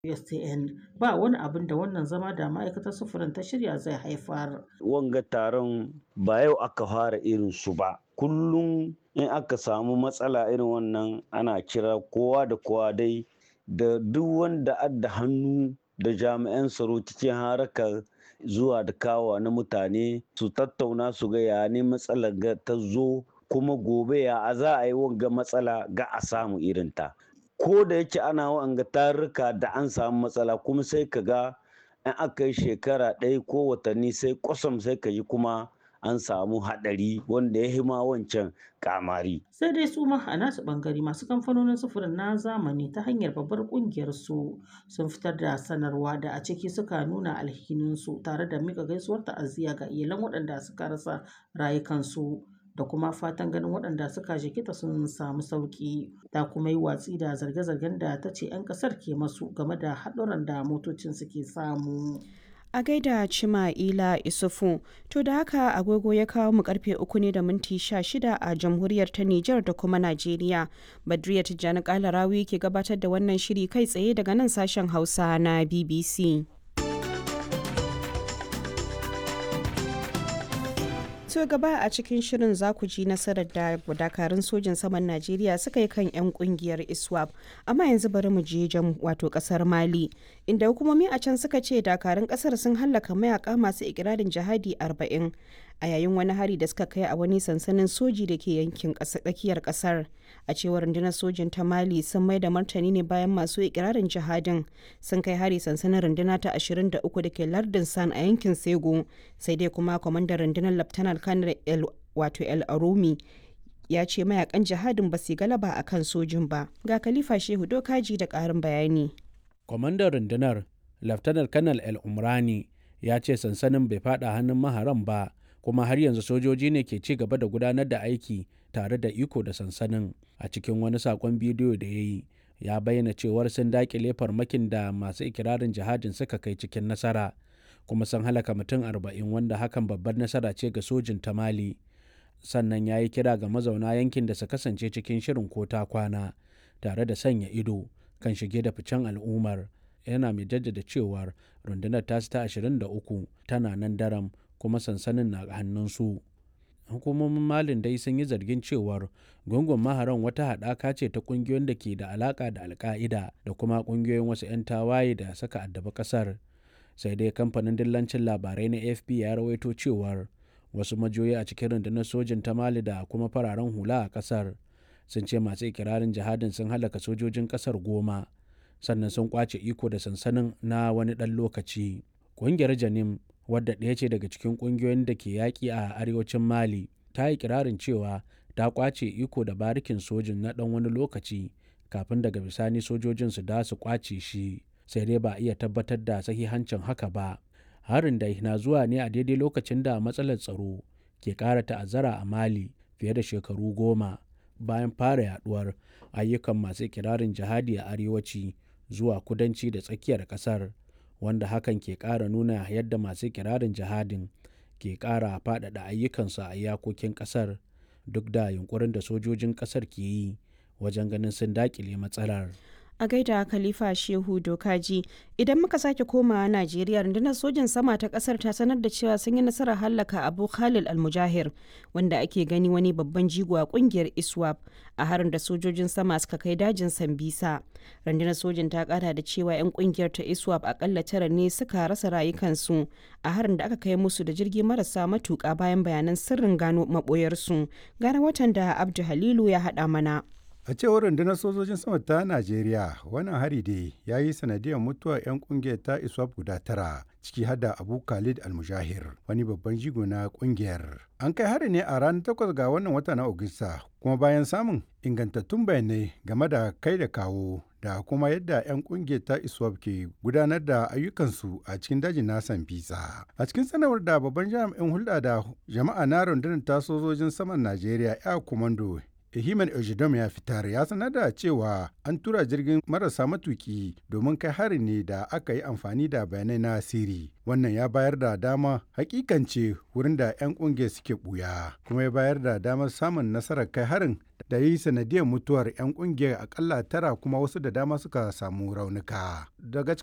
USTN ba wani abin da wannan zama da ma'aikatar sufurin ta shirya zai haifar. Wanga taron ba yau aka fara irin su ba. Kullum in aka samu matsala irin wannan ana kira kowa da kowa dai da duk wanda adda hannu da jami'an tsaro cikin harakar zuwa da kawa na mutane su tattauna su ga ya ne matsalar ga ta zo kuma gobe ya a za a yi wanga matsala ga a samu irinta. Ko da yake ana wanga tarurruka da an samu matsala kuma sai ka ga in aka yi shekara ɗaya ko watanni sai kwasam sai ka yi kuma an samu haɗari wanda ya hima wancan kamari. Sai dai su ma a nasu ɓangare masu kamfanonin sufurin na zamani ta hanyar babbar ƙungiyar su sun fitar da sanarwa da a ciki suka nuna alhininsu tare da mika gaisuwar ta'aziyya ga iyalan waɗanda suka rasa rayukansu. da kuma fatan ganin waɗanda suka jikita sun samu sauƙi ta kuma yi watsi da zarge-zargen da ta ce 'yan ƙasar ke masu game da haɗuran da motocin suke samu. a gaida Cima'ila Isufu. To da haka agogo ya kawo mu karfe uku ne da minti sha shida a jamhuriyar ta Nijar da kuma Najeriya. Badriya Tijjani Kalarawi ke gabatar da wannan shiri kai tsaye daga nan sashen Hausa na BBC. To gaba a cikin shirin za ku ji nasarar da dakarun sojin saman Najeriya suka yi kan 'yan kungiyar ISWAP. Amma yanzu bari mu je jam wato kasar Mali, inda hukumomi a can suka ce dakarun kasar sun hallaka mayaka masu ikirarin jihadi 40 a yayin wani hari da suka kai a wani sansanin soji da ke yankin tsakiyar kasar. A cewar rundunar sojin ta Mali sun mai da martani ne bayan masu ikirarin jihadin sun kai hari sansanin runduna ta 23 da ke lardin San a yankin Sego, sai dai kuma kwamandan rundunar Laftanar kanar el wato el arumi ya ce mayakan jihadin ba su galaba a kan sojin ba ga khalifa shehu dokaji da karin bayani kwamandan rundunar laftanar kanal el umrani ya ce sansanin bai fada hannun maharan ba kuma har yanzu sojoji ne ke ci gaba da gudanar da aiki tare da iko da sansanin a cikin wani sakon bidiyo da ya yi ya bayyana cewar sun dakile farmakin da masu ikirarin jihadin suka kai cikin nasara kuma sun halaka mutum arba'in wanda hakan babbar nasara ce ga sojin ta mali sannan ya yi kira ga mazauna yankin da su kasance cikin shirin ko ta kwana tare da sanya ido kan shige da ficen al'ummar yana mai jaddada cewar rundunar tasu ta 23 tana nan daram kuma sansanin na hannunsu hukumomin malin dai sun yi zargin cewar gungun maharan wata haɗaka ce ta ƙungiyoyin da ke da alaƙa da alka'ida da kuma ƙungiyoyin wasu 'yan tawaye da suka addabi ƙasar sai dai kamfanin dillancin labarai na afp ya rawaito cewar wasu majoyi a cikin rundunar sojin ta mali da kuma fararen hula a kasar sun ce masu ikirarin jihadin sun halaka sojojin kasar goma sannan sun kwace iko da sansanin na wani ɗan lokaci ƙungiyar janim wadda ɗaya ce daga cikin ƙungiyoyin da ke yaƙi a arewacin mali ta yi kirarin cewa ta kwace iko da barikin sojin na ɗan wani lokaci kafin daga bisani sojojin su da su kwace shi sai dai ba a iya tabbatar da sahihancin haka ba harin dai na zuwa ne a daidai lokacin da matsalar tsaro ke ƙara ta'azzara a mali fiye da shekaru goma bayan fara yaduwar ayyukan masu kirarin jihadi a arewaci zuwa kudanci da tsakiyar ƙasar wanda hakan ke ƙara nuna yadda masu kirarin jihadin ke ƙara faɗaɗa ayyukansu a iyakokin ƙasar duk da yunkurin da sojojin ƙasar ke yi wajen ganin sun daƙile matsalar. a gaida khalifa shehu dokaji idan muka sake komawa najeriya rundunar sojin sama ta kasar ta sanar da cewa sun yi nasarar hallaka abu khalil almujahir wanda ake gani wani babban jigo a kungiyar iswap a harin da sojojin sama suka kai dajin sambisa rundunar sojin ta kara da cewa 'yan kungiyar ta iswap akalla tara ne suka rasa rayukansu a harin da aka kai musu da jirgi marasa matuka bayan bayanan sirrin gano maboyarsu gane watan da abdu halilu ya haɗa mana A cewar rundunar sojojin sama ta Najeriya, wannan hari dai ya yi sanadiyar mutuwar 'yan kungiyar ta ISWAP guda tara, ciki hada Abu Khalid Almujahir, wani babban jigo na kungiyar. An kai hari ne a ranar takwas ga wannan wata na Agusta, kuma bayan samun ingantattun bayanai game da kai da kawo da kuma yadda 'yan kungiyar ta ISWAP ke gudanar da ayyukansu a cikin dajin na Sambisa. A cikin sanarwar da babban jami'in hulɗa da jama'a na rundunar ta sojojin saman Najeriya, ya komando Ehiman Ejidom ya fitar ya sanar da cewa an tura jirgin marasa matuki domin kai harin ne da aka yi amfani da bayanai na siri. Wannan ya bayar da dama hakikance wurin da 'yan kungiyar suke buya kuma ya bayar da damar samun nasarar kai harin da yi sanadiyar mutuwar 'yan kungiyar akalla tara kuma wasu da dama suka samu raunuka. Daga